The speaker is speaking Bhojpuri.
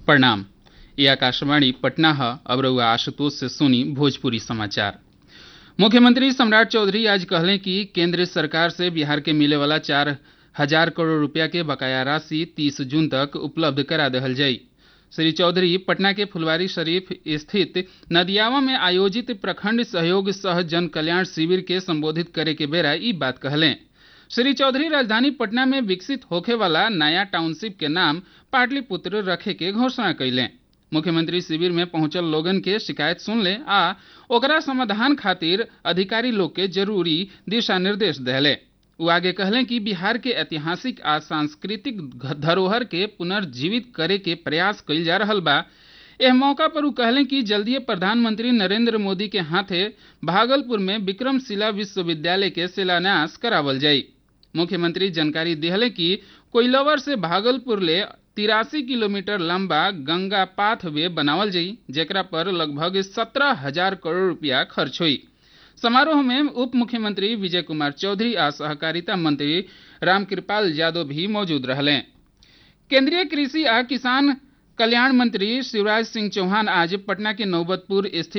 प्रणाम ये आकाशवाणी पटना है अब रउआ आशुतोष से सुनी भोजपुरी समाचार मुख्यमंत्री सम्राट चौधरी आज कहले कि केंद्र सरकार से बिहार के मिले वाला चार हजार करोड़ रुपया के बकाया राशि तीस जून तक उपलब्ध करा दहल जाई श्री चौधरी पटना के फुलवारी शरीफ स्थित नदियावा में आयोजित प्रखंड सहयोग सह जन कल्याण शिविर के संबोधित करे के बेरा ई बात कहलें श्री चौधरी राजधानी पटना में विकसित होखे वाला नया टाउनशिप के नाम पाटलिपुत्र रखे के घोषणा कैलें मुख्यमंत्री शिविर में पहुंचल लोगन के शिकायत सुन ले आ ओकरा समाधान खातिर अधिकारी लोग के जरूरी दिशा निर्देश देले वो आगे कहलें कि बिहार के ऐतिहासिक आ सांस्कृतिक धरोहर के पुनर्जीवित करे के प्रयास कइल जा रहल बा एह मौका पर वो कहलें कि जल्दीय प्रधानमंत्री नरेंद्र मोदी के हाथे भागलपुर में विक्रमशिला विश्वविद्यालय के शिलान्यास करावल जाई मुख्यमंत्री जानकारी दिहले कि कोइलवर से भागलपुर ले तिरासी किलोमीटर लंबा गंगा पाथ वे बनावल जाई जेकरा पर लगभग सत्रह हजार करोड़ रुपया खर्च हुई समारोह में उप मुख्यमंत्री विजय कुमार चौधरी आ सहकारिता मंत्री रामकृपाल यादव भी मौजूद रहले केंद्रीय कृषि आ किसान कल्याण मंत्री शिवराज सिंह चौहान आज पटना के नौबतपुर स्थित